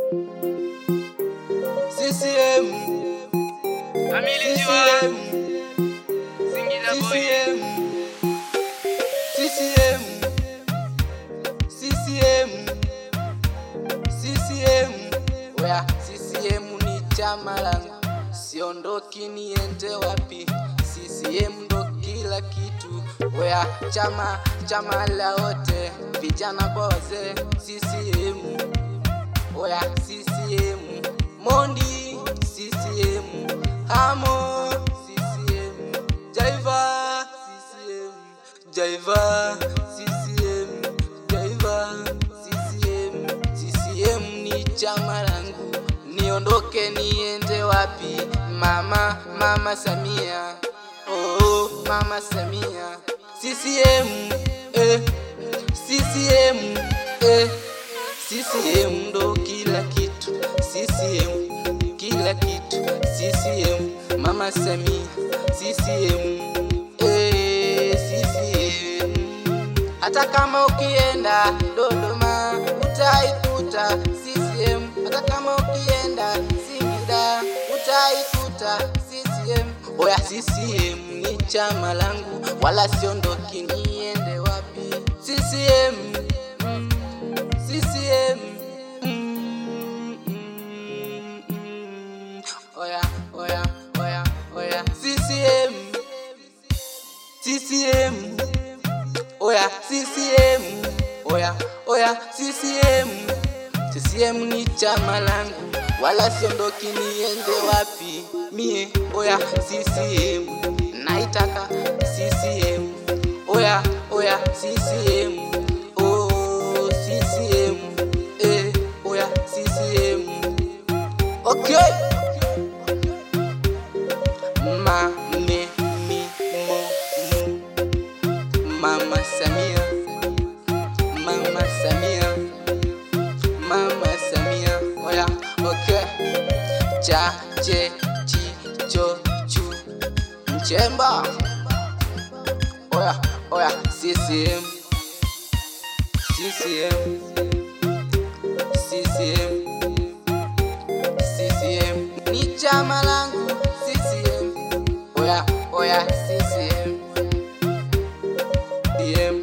CCM, Amiliziwa CCM, Singida boy CCM, CCM, CCM, oya CCM ni chama langu, siondoki niende wapi, CCM ndo kila kitu, oya chama chama la wote, vijana kwa wazee, CCM, oya CCM, Mondi, CCM, Hamo, CCM, Jaiva, CCM, Jaiva, CCM, Jaiva, CCM, CCM ni chama langu, niondoke niende wapi? Mama, mama Samia, oh, mama Samia, CCM, eh, CCM, eh, CCM ndo kila kitu, CCM kila kitu, CCM mama Samia, CCM eh, CCM hata kama ukienda Dodoma utaikuta CCM, hata kama ukienda Singida utaikuta CCM. Oya, CCM ni chama langu, wala siondoki niende wapi. CCM mm, CCM mm, mm, mm. Oya, oya, oya, oya, CCM CCM Oya CCM Oya oya CCM CCM ni chama langu wala siondoki niende wapi mie oya CCM naitaka CCM Oya oya CCM Oh CCM Eh oya CCM Okay Ma me mi mo mu Mama Samia, Mama Samia, Mama Samia, oya, okay. Cha, che, chi, cho, chu, mchemba. Oya, oya, CCM, CCM, CCM, CCM, ni chama langu, CCM, oya, oya, CCM. CCM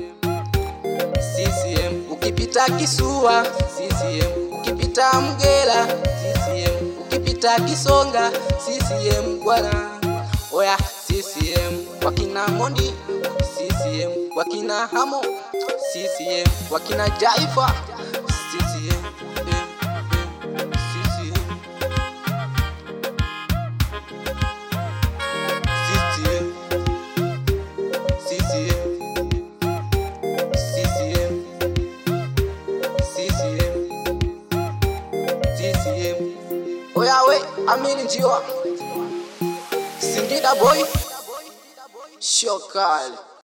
CCM ukipita Kisua CCM ukipita Mgela CCM ukipita Kisonga CCM bwana oya CCM wakina Mondi CCM wakina Hamo CCM wakina Jaifa CCM eh, eh, CCM CCM CCM CCM CCM CCM Oya we Amini Njiwa Singida boy Shokali